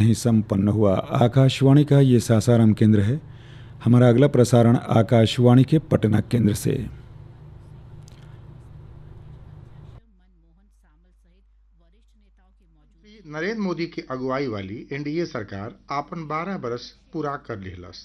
ही संपन्न हुआ आकाशवाणी का ये सासाराम केंद्र है हमारा अगला प्रसारण आकाशवाणी के पटना केंद्र से नरेंद्र मोदी की अगुवाई वाली एनडीए सरकार आपन 12 बरस पूरा कर लिहलस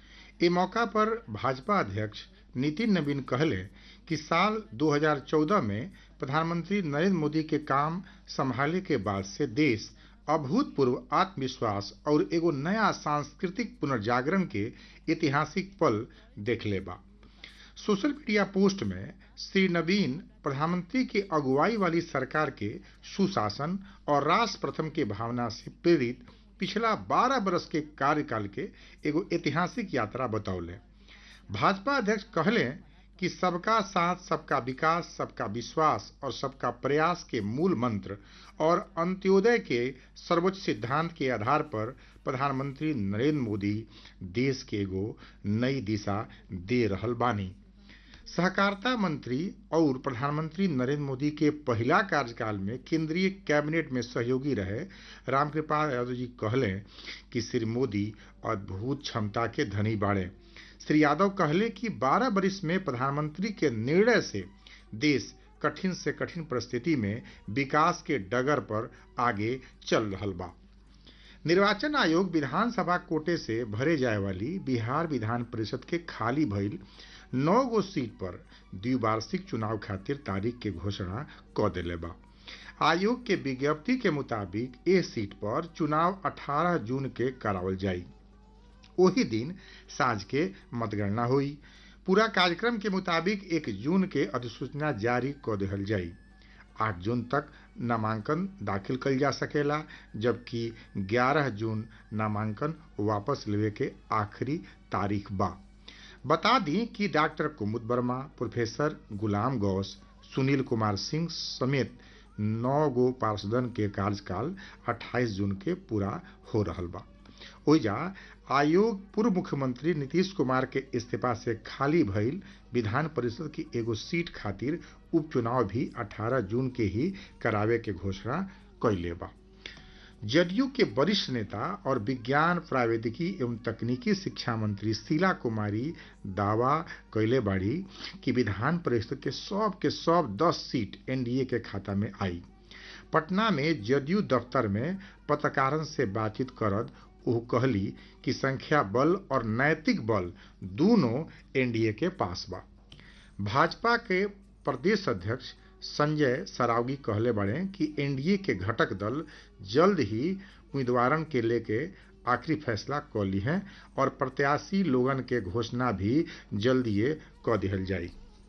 ए मौका पर भाजपा अध्यक्ष नितिन नवीन कहले कि साल 2014 में प्रधानमंत्री नरेंद्र मोदी के काम संभाले के बाद से देश अभूतपूर्व आत्मविश्वास और एगो नया सांस्कृतिक पुनर्जागरण के ऐतिहासिक पल देखले बा सोशल मीडिया पोस्ट में श्री नवीन प्रधानमंत्री की अगुवाई वाली सरकार के सुशासन और राष्ट्र प्रथम के भावना से प्रेरित पिछला 12 बरस के कार्यकाल के एगो ऐतिहासिक यात्रा बतौले भाजपा अध्यक्ष कहले कि सबका साथ सबका विकास सबका विश्वास और सबका प्रयास के मूल मंत्र और अंत्योदय के सर्वोच्च सिद्धांत के आधार पर प्रधानमंत्री नरेंद्र मोदी देश के एगो नई दिशा दे रहल बानी सहकारिता मंत्री और प्रधानमंत्री नरेंद्र मोदी के पहला कार्यकाल में केंद्रीय कैबिनेट में सहयोगी रहे रामकृपाल यादव जी कहले कि श्री मोदी अद्भुत क्षमता के धनी बाड़े श्री यादव कहले कि 12 वर्ष में प्रधानमंत्री के निर्णय से देश कठिन से कठिन परिस्थिति में विकास के डगर पर आगे चल रहा बा निर्वाचन आयोग विधानसभा कोटे से भरे जाए वाली बिहार विधान परिषद के खाली भइल नौ गो सीट पर द्विवार्षिक चुनाव खातिर तारीख के घोषणा क दिले बा आयोग के विज्ञप्ति के मुताबिक ए सीट पर चुनाव 18 जून के करावल जाई वही दिन साँझ के मतगणना हुई पूरा कार्यक्रम के मुताबिक एक जून के अधिसूचना जारी क दिहल जाई आठ जून तक नामांकन दाखिल कल जा सकेला जबकि 11 जून नामांकन वापस लेवे के आखिरी तारीख बा बता दी कि डॉक्टर कुमुद वर्मा प्रोफेसर गुलाम गौस सुनील कुमार सिंह समेत नौ गो पार्षदन के कार्यकाल 28 जून के पूरा हो रहल बा ओइजा आयोग पूर्व मुख्यमंत्री नीतीश कुमार के इस्तीफा से खाली भइल विधान परिषद की एगो सीट खातिर उपचुनाव भी 18 जून के ही करावे के घोषणा कैले बा जदयू के वरिष्ठ नेता और विज्ञान प्रावैधिकी एवं तकनीकी शिक्षा मंत्री शीला कुमारी दावा कैले बाड़ी कि विधान परिषद के सब के सब 10 सीट एनडीए के खाता में आई पटना में जदयू दफ्तर में पत्रकारन से बातचीत करद वो कहली कि संख्या बल और नैतिक बल दोनों एनडीए के पास बा भाजपा के प्रदेश अध्यक्ष संजय सरावगी कहले बड़े कि एनडीए के घटक दल जल्द ही उम्मीदवारन के लेके आखिरी फैसला क ली है और प्रत्याशी लोगन के घोषणा भी जल्दिए क दिहल जाई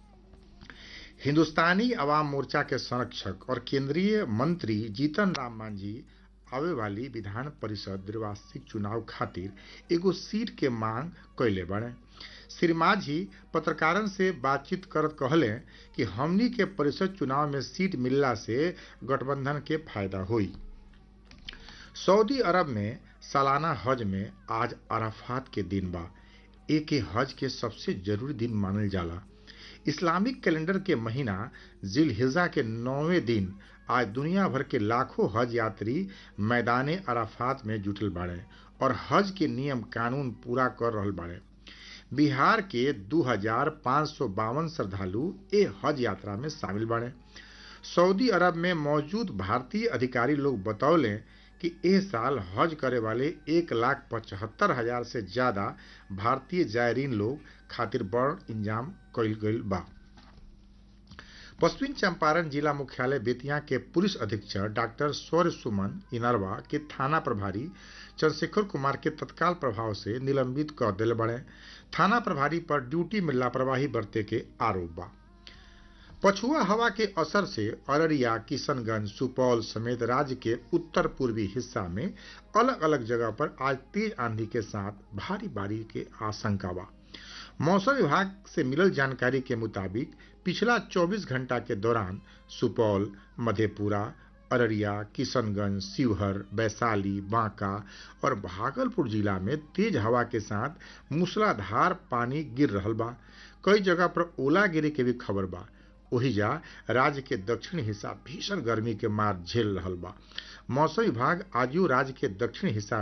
हिंदुस्तानी अवाम मोर्चा के संरक्षक और केंद्रीय मंत्री जीतन राम मांझी आवे वाली विधान परिषद द्विवार्षिक चुनाव खातिर एगो सीट के मांग कैले बड़े श्री माझी पत्रकारन से बातचीत करत कहले कि हमनी के परिषद चुनाव में सीट मिलला से गठबंधन के फायदा हुई सऊदी अरब में सालाना हज में आज अराफात के दिन बा एक हज के सबसे जरूरी दिन मानल जाला इस्लामिक कैलेंडर के महीना जिल हिजा के नौवें दिन आज दुनिया भर के लाखों हज यात्री मैदान अराफात में जुटल बाड़े और हज के नियम कानून पूरा कर रहल बाड़े बिहार के दू हजार पाँच सौ बावन श्रद्धालु ए हज यात्रा में शामिल बने सऊदी अरब में मौजूद भारतीय अधिकारी लोग बतौले कि एह साल हज करे वाले एक लाख पचहत्तर हजार से ज्यादा भारतीय जायरीन लोग खातिर बड़ इंजाम कैल गईल बा पश्चिम चंपारण जिला मुख्यालय बेतिया के पुलिस अधीक्षक डॉक्टर सौर्य सुमन इनरवा के थाना प्रभारी चंद्रशेखर कुमार के तत्काल प्रभाव से निलंबित कर दिल बड़े थाना प्रभारी पर ड्यूटी में लापरवाही बरते के आरोप बा पछुआ हवा के असर से अररिया किशनगंज सुपौल समेत राज्य के उत्तर पूर्वी हिस्सा में अलग अलग जगह पर आज तेज आंधी के साथ भारी बारिश के आशंका बा मौसम विभाग से मिलल जानकारी के मुताबिक पिछला 24 घंटा के दौरान सुपौल मधेपुरा अररिया किशनगंज शिवहर वैशाली बांका और भागलपुर जिला में तेज हवा के साथ मूसलाधार पानी गिर रहल बा कई जगह पर ओला गिरे के भी खबर बा ओहिजा राज्य के दक्षिण हिस्सा भीषण गर्मी के मार झेल रहल बा मौसम विभाग आजू राज्य के दक्षिण हिस्सा